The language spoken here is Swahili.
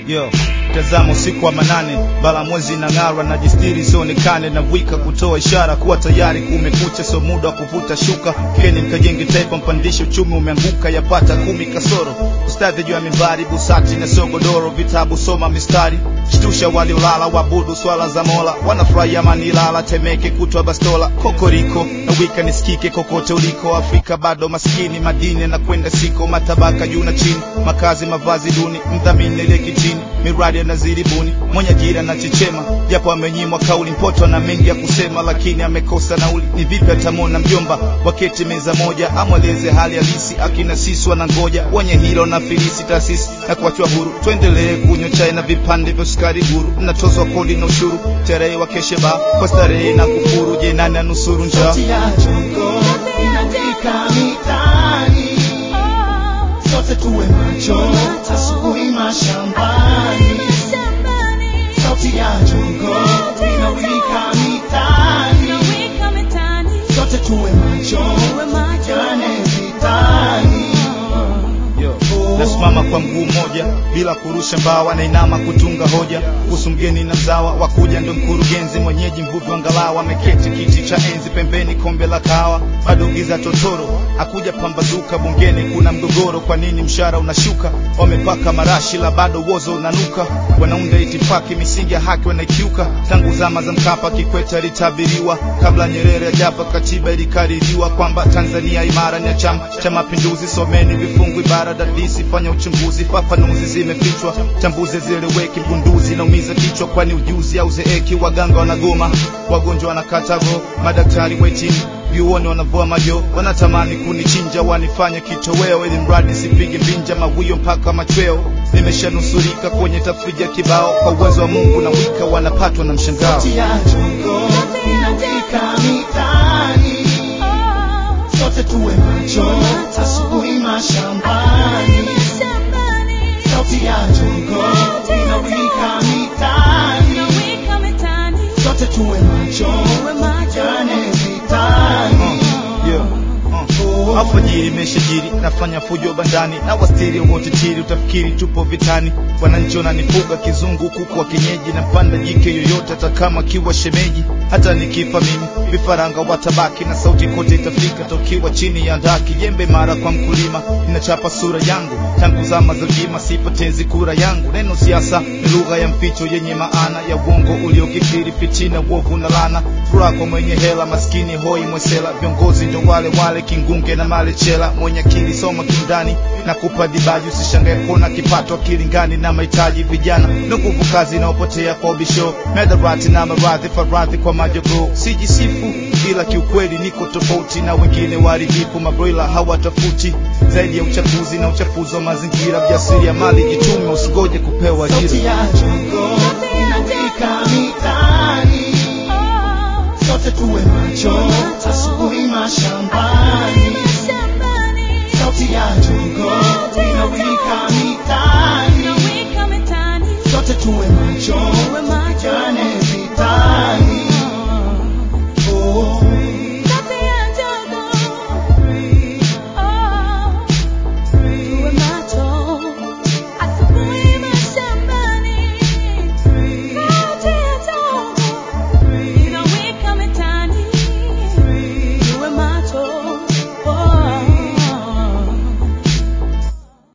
yo tazama usiku wa manane bala mwezi na ng'ara na jistiri sionekane na wika kutoa ishara kuwa tayari kumekucha so muda wa kuvuta shuka keni mkajenge taifa mpandishe uchumi umeanguka yapata kumi kasoro ustadhi juu ya mimbari busati na sogodoro vitabu soma mistari shtusha waliolala wabudu swala za mola wanafurahia manilala temeke kutwa bastola kokoriko na wika nisikike kokote uliko afrika bado maskini madini na kwenda siko matabaka juu na chini makazi mavazi duni mdhamini leki chini miradi yanazidi buni mwenye ajira na chechema japo amenyimwa kauli mpoto na mengi ya kusema lakini amekosa nauli ni vipi atamwona mjomba waketi meza moja amweleze hali halisi akina sisi wanangoja wenye hilo na filisi taasisi na kuachwa huru tuendelee kunywa chai na vipande vya sukari guru mnatozwa kodi na ushuru terehe wa kesheba kwa starehe na kufuru je nani anusuru njaa Sauti ya jongo inawika mitaani, sote tuwe macho, asubuhi mashambani. Sauti ya jongo inawika mitaani, sote tuwe macho, jane vitani. Yo, nasimama kwa mguu mmoja bila kurusha mbawa, nainama kutunga hoja kuhusu mgeni na mzawa. Wakuja ndo mkurugenzi mwenyeji, mvuvi wa ngalawa, ameketi kiti cha enzi, pembeni kombe la kahawa, bado giza totoro. Akuja pambazuka bungeni, kuna mgogoro, kwa nini mshahara unashuka? Wamepaka marashi la bado wozo unanuka, wanaunda itifaki, misingi ya haki wanaikiuka. Tangu zama za Mkapa, Kikwete alitabiriwa, kabla Nyerere ajapa, katiba ilikaririwa kwamba Tanzania imara ni ya Chama cha Mapinduzi. Someni vifungu ibara dadisi, fanya uchunguzi, fafanuzi zimefichwa, chambuzi zieleweki, bunduzi naumiza kichwa, kwani ujuzi au zeeki. Waganga wanagoma, wagonjwa wanakata roho, madaktari wetini vyuoni wanavua majo, wanatamani kunichinja, wanifanye kitoweo, ili mradi sipige mbinja mawio mpaka machweo. Nimeshanusurika kwenye tafrija kibao, kwa uwezo wa Mungu na wika wanapatwa na mshangao. Sauti ya jongo inawika mitaani, sote tuwe macho, asubuhi mashambani. Sauti ya jongo inawika mitaani, sote tuwe macho, jane vitani. Yeah. Uh. Alfajiri imeshajiri, nafanya fujo bandani na wastiri wote tiri, utafikiri tupo vitani. Wananchi wananifuga kizungu, kuku wa kienyeji, na panda jike yoyote, hata kama kiwa shemeji. Hata nikifa mimi, vifaranga watabaki na sauti kote itafika, tokiwa chini ya ndaki. Jembe mara kwa mkulima, inachapa sura yangu tangu zama za ujima, sipotezi kura yangu. Neno siasa ni lugha ya mficho yenye maana ya uongo uliokithiri, fitina, uovu na lana. Furaha kwa mwenye hela, maskini hoi mwesela. Viongozi ndo wale wale, kingunge na malechela. Mwenye akili soma kindani na kupa dibaji, usishangae kuona kipato akilingani na mahitaji. Vijana ndo nguvu kazi inaopotea kwa ubisho, medharati na maradhi, faradhi kwa majogoo. Sijisifu ila kiukweli niko tofauti na wengine waharibifu, mabroila hawatafuti zaidi ya uchafuzi na uchafuzi wa mazingira. Jasiri ya mali, jitume, usigoje kupewa ajira. Sauti ya jongo inawika mitaani,